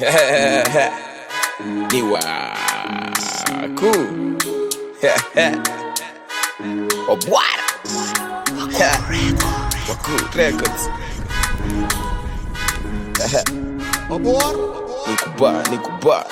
ni waku obwara waku records nikuba nikuba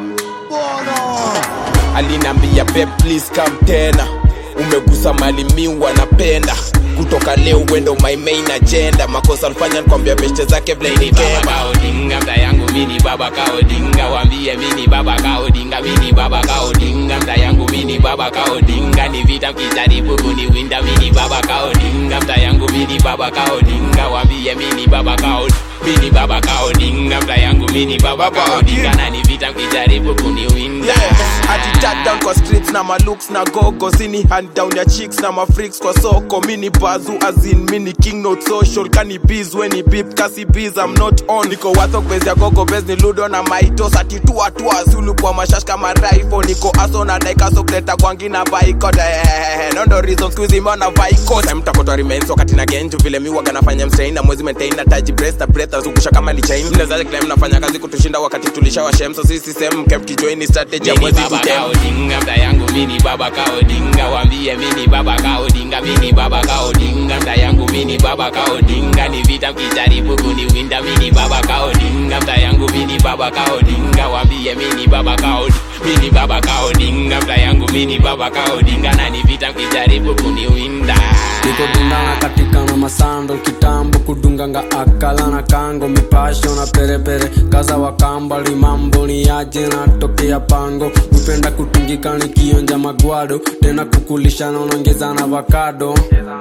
alinambia pe please come tena umegusa mali miwa napenda kutoka leo wendo my main agenda makosa alifanya nikwambia beshte zake vile mini baba ilikema kaodinga mta yangu mini baba kaodinga wambie mini baba kaodinga mini baba kaodinga mta yangu mini baba kaodinga ni vita mkijaribu kuniwinda mini baba kaodinga mta yangu mini baba kaodinga wambie mini baba kaod mini baba kaodinga mta yangu mini baba kaodinga na ni vita mkijaribu kuniwinda Yeah, ati tag down kwa streets na malooks na gogo sini hand down ya chicks na mafreaks kwa soko mini bazu azin mini king not social kani biz weni bip kasi biz I'm not on niko wathok bez ya gogo bez ni ludo na maitos ati tua tua zulu kwa mashash kama rifle niko aso na daikaso kuleta kwangi na baikot eh, nondo reason squeeze mona baikot time takotwa remains wakati na genju vile mi waga nafanya mstrain na mwezi maintain na taji breast na breath azungusha kama ni chain mnaweza claim nafanya kazi kutushinda wakati tulishawashem so sisi same kept join strategy ya mini mwezi baba kutem kaodinga mta yangu mini baba kaodinga wambie mini baba kaodinga mini baba kaodinga mta yangu mini baba kaodinga ni vita mkijaribu kuniwinda mini baba kaodinga mta yangu mini baba kaodinga wambie mini baba kaod mini baba kaodinga mta yangu mini baba kaodinga na ni vita mkijaribu kuniwinda niko dundana katika na masando kitambo kudunganga akala na kango mipasho na perepere kaza wakamba limambo ni aje natokea pango upenda kutingika nikionja magwado tena kukulisha naonongeza na vakado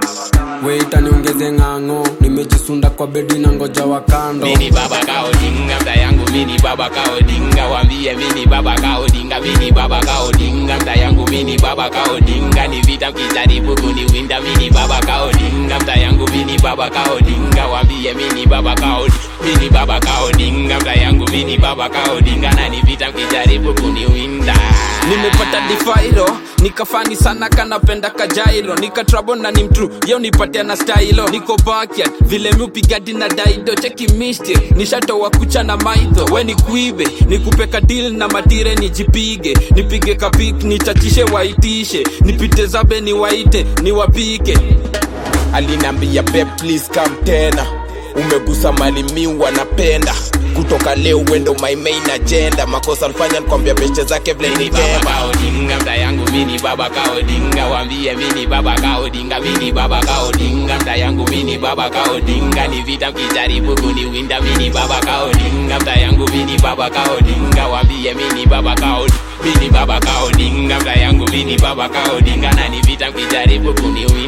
weita niongeze ng'ang'o nimejisunda kwa bedi na ngoja wakando mini baba kaodinga mta yangu mini baba kaodinga wambie mini baba kaodinga mini baba kaodinga mta yangu mini baba kaodinga ni vita mkijaribu kuniwinda mini baba kaodinga mta yangu mini baba kaodinga wambie mini baba kaod mini baba kaodinga mta yangu mini baba kaodinga na ni vita mkijaribu kuniwinda nimepata difairo nikafani sana kanapenda kajairo nikatrabo na ni mtru yeo nipatia na stailo niko bakyat vile miupigadi na daido cheki mishti nishatoa kucha na maidho we ni kuibe nikupeka dil na matire nijipige nipige kapik nichachishe waitishe nipite zabe niwaite niwapike alinambia pe please come tena umegusa mali miwa napenda kutoka leo wendo my main agenda makosa alifanya nikwambia beshte zake vile mini baba ilikema kaodinga mta yangu mini baba kaodinga wambie mini baba kaodinga mini baba kaodinga mta yangu mini baba kaodinga ni vita mkijaribu kuniwinda mini baba kaodinga mta yangu mini baba kaodinga wambie mini baba kaod mini baba kaodinga mta yangu mini baba kaodinga na ni vita mkijaribu kuniwinda